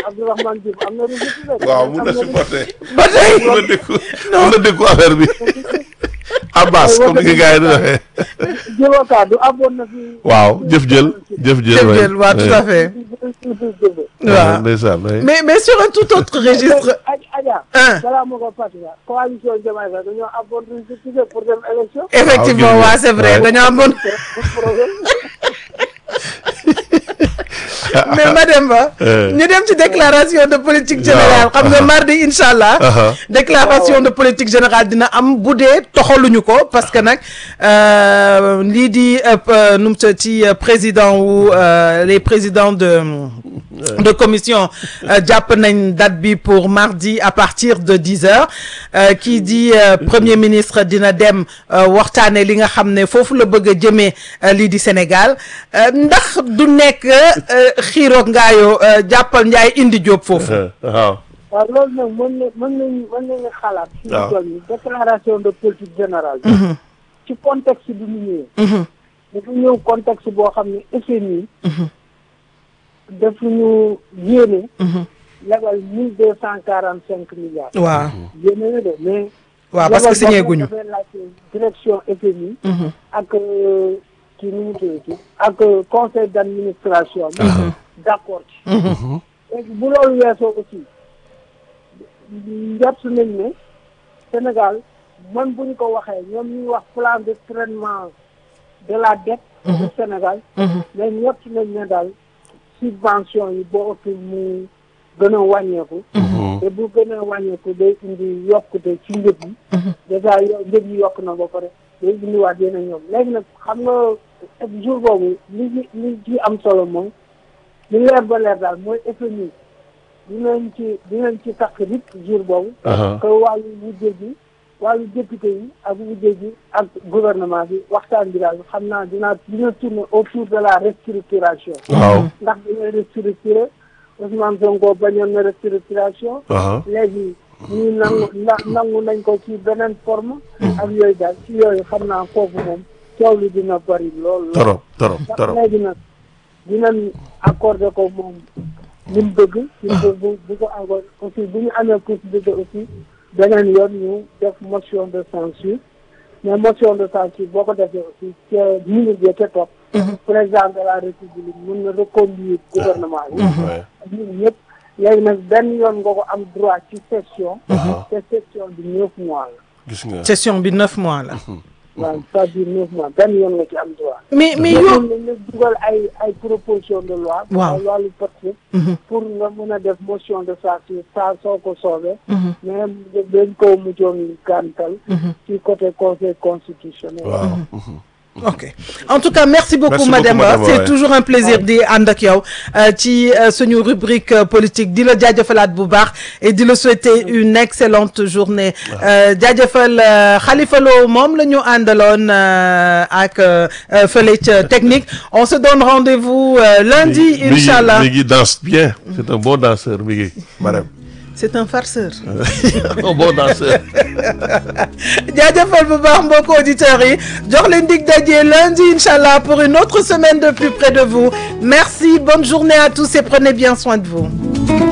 Abdourahmane Diouf am na résultat de. waaw mun am na na supporter ba tey mun na dékku mun na dékku affaire bi Abbas comme ni ko gars yi di waxee Djibo Ka du abboon na fi. waaw jëf jël jëf jël jëf waay. jël waaw tout à fait Ouais, waaw ndeysaan waay. mais mais sur un tout autre registre Adja. Hein. balaa ma ko fàttali la coalition Diomaye Faye dañoo abboon résultat pour dem élection. effectivement Ah, ok. waa c'est vrai Ouais. dañoo amoon mais Mademba Euh. ñu dem ci déclaration de politique générale xam nga mardi incha allah Aha. déclaration de politique générale dina am bu dee toxaluñu ko parce que nag euh, lii di euh, euh, nu mu tudd ci euh, président wu euh, les présidents de de commission euh, jàpp nañ date bi pour mardi à partir de dix heures euh, kii di euh, premier ministre dina dem euh, waxtaane li nga xam ne foofu la bëgg a jëmee euh, lii di Sénégal euh, ndax du nekk euh, xiiroog ngaayoo euh, jàppal njaay indi jóob foofu waaw waaw loolu nag mën na mën nañu mën nañu xalaat. fi waaw. ñu toll nii déclaration de politique générale. ci contexte bi mu ñëwee. dafa ñëw contexte boo xam ne FMI. daf ñu yéene. lebal mille deux cent quarante cinq milliards. waaw yéene na de mais. waaw parce que lebal signé boobu guñu dafay laajte direction FMI. ak euh, kii nu mu tuddati ak euh, conseil d' administration. bi d' accord ci. léegi bu loolu weesoo aussi njort nañ ne Sénégal man bu ñu ko waxee ñoom ñuy wax plan de traitement de la dette du Sénégal mais njort nañ ne daal subvention yi boo ëpp mu gën a wàññeeku te bu gën a wàññeeku day indi yokkute ci njëg yi dèjà yo njëg yi yokk na ba pare day indiwaat yeneen ñoom léegi nag xam nga jour boobu li ci li ci am solo moom li leer ba leer daal mooy FMI dinañ ci dinañ ci takk nit jour boobu. Aha. que wàllu wujje gi wàllu député yi ak wujje gi ak gouvernement bi waxtaan bi daal xam naa dina dina tourner autour de la restructuration. waaw ndax dañuy restructurer Ousmane Sonko bañoon na restructuration. aha léegi ñii nangu na nangu nañ ko ci beneen forme. ak yooyu daal ci yooyu xam naa foofu moom coow li dina bari lool. lool. torop torop ndax torop léegi nag dinañ accordé ko moom li mu bëgg. li mu bëgg bu bu ko accordé aussi bu ñu amee possibilité aussi beneen yoon ñu def motion de censure mais motion de censure boo ko defee aussi ca minute bi ca topp. président de la république mun na reconduire gouvernement bi. Ouais. ak ñun ñëpp léegi nag benn yoon nga ko am droit ci session. Aha. te session bi neuf mois la. gis nga session bi neuf mois la waaw c'est-à-dire neuf mois benn yoon nga ci am droit. mais mais mais yow mun nañ dugal ay ay proposition de loi. Waaw. ay wàllu porte pour nga mën a def motion de censure saa soo ko soobee. mais dañ ko mujjoon gàntal. ci côté conseil constitutionnel. waaw ok en tout cas merci beaucoup Merci beaucoup, Mademba Mademba, c'est ouais. toujours un plaisir di ànd ak yow euh, ci euh, suñu rubrique euh, politique di la jaajëfalaat bu baax et di la souhaiter une excellente journée Euh, jaajëfal euh, Khalifa Lo moom la ñu àndaloon euh, ak euh, euh, fële ca technique on se donne rendez-vous euh, lundi Mi ngi- inchallah mi ngi danse bien c'est un bon danseur mi ngi Marème c'est un farceur un bon danseur jaajëfal bu baax mbokk auditeurs yi jox leen dig daje lundi inchallah pour une autre semaine de plus près de vous merci bonne journée à tous et prenez bien soin de vous